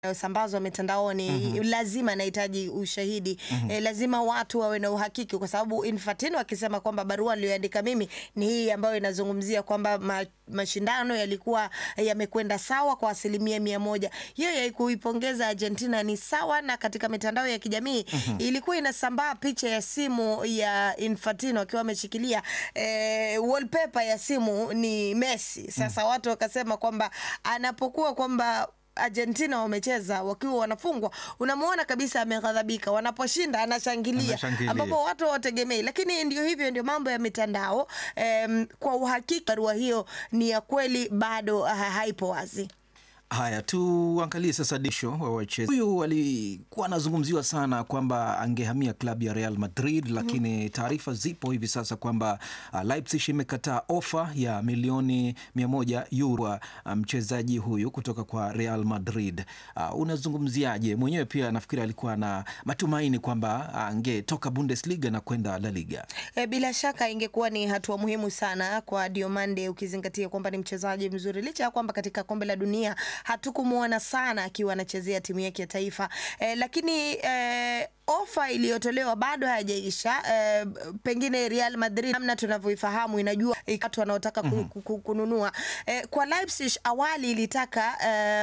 yanayosambazwa mitandaoni lazima inahitaji ushahidi eh, lazima watu wawe na uhakiki, kwa sababu Infantino akisema kwamba barua niliyoandika mimi ni hii ambayo inazungumzia kwamba ma, mashindano yalikuwa yamekwenda sawa kwa asilimia mia moja. Hiyo ya kuipongeza Argentina ni sawa, na katika mitandao ya kijamii ilikuwa inasambaa picha ya simu ya Infantino akiwa ameshikilia eh, wallpaper ya simu ni Messi. Sasa watu wakasema kwamba anapokuwa kwamba Argentina wamecheza wakiwa wanafungwa, unamuona kabisa ameghadhabika. Wanaposhinda anashangilia, Anashangilia. ambapo watu hawategemei. Lakini ndio hivyo, ndio mambo ya mitandao. Em, kwa uhakika barua hiyo ni ya kweli, bado ha haipo wazi. Haya, tuangalie sasa disho wa wachezaji. Huyu alikuwa anazungumziwa sana kwamba angehamia klabu ya Real Madrid, lakini taarifa zipo hivi sasa kwamba uh, Leipzig imekataa ofa ya milioni mia moja euro kwa uh, mchezaji huyu kutoka kwa Real Madrid. Uh, unazungumziaje? Mwenyewe pia nafikiri alikuwa na matumaini kwamba angetoka Bundesliga na kwenda La Liga. E, bila shaka ingekuwa ni hatua muhimu sana kwa Diomande ukizingatia kwamba ni mchezaji mzuri, licha ya kwamba katika kombe la dunia hatukumuona sana akiwa anachezea timu yake ya taifa e, lakini e, ofa iliyotolewa bado hayajaisha. E, pengine Real Madrid namna tunavyoifahamu inajua watu wanaotaka ku, ku, ku, kununua e, kwa Leipzig awali ilitaka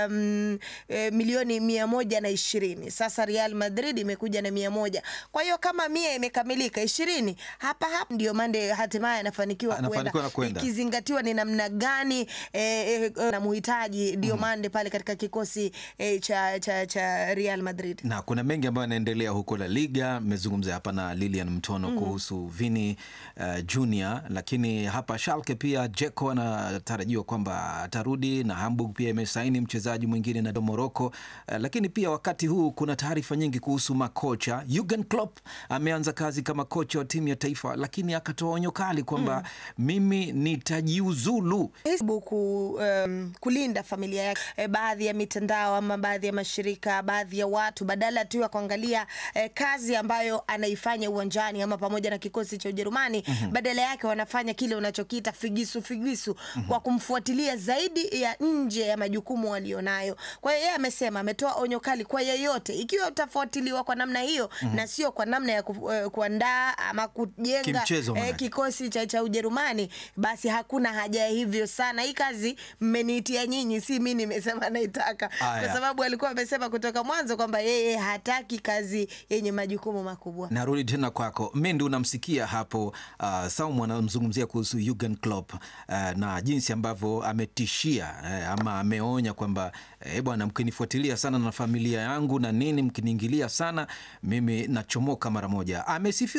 um, e, milioni mia moja na ishirini. Sasa Real Madrid imekuja na mia moja. Kwa hiyo kama mia imekamilika ishirini hapa hapa ndio Mande hatimaye anafanikiwa Anafanikiwa na kwenda, kwenda. ikizingatiwa ni namna gani eh, eh, na muhitaji Diomande pale katika kikosi eh, cha, cha, cha Real Madrid. na kuna mengi ambayo yanaendelea huko La Liga. Mmezungumza hapa na Lilian Mtono kuhusu Vini uh, Junior, lakini hapa Schalke pia Jeko anatarajiwa kwamba atarudi na Hamburg pia imesaini mchezaji mwingine na Morocco. Uh, lakini pia wakati huu kuna taarifa nyingi kuhusu makocha. Jurgen Klopp ameanza kazi kama kocha wa timu ya taifa, lakini akatoa onyo kali kwamba mimi nitajiuzulu. Hebu ku, um, kulinda familia yake. E, baadhi ya mitandao ama baadhi ya mashirika, baadhi ya watu badala tu ya kuangalia e, kazi ambayo anaifanya uwanjani ama pamoja na kikosi cha Ujerumani, badala yake wanafanya kile unachokiita figisu figisu kwa kumfuatilia zaidi ya nje ya majukumu walionayo. Kwa hiyo yeye amesema, ametoa onyo kali kwa yeyote, ikiwa utafuatiliwa kwa namna hiyo na sio kwa namna ya ku, eh, kuandaa ama kujenga Kimchezo eh, maanake. kikosi cha, cha Ujerumani, basi hakuna haja ya hivyo sana. Hii kazi mmeniitia nyinyi, si mi nimesema naitaka, Aya. kwa sababu alikuwa amesema kutoka mwanzo kwamba yeye hataki kazi yenye majukumu makubwa. Narudi tena kwako Mendi, unamsikia hapo uh, Saumu anamzungumzia kuhusu Jurgen Klopp uh, na jinsi ambavyo ametishia eh, ama ameonya kwamba eh, bwana, mkinifuatilia sana na familia yangu na nini, mkiniingilia sana, mimi nachomoka mara moja. Amesifia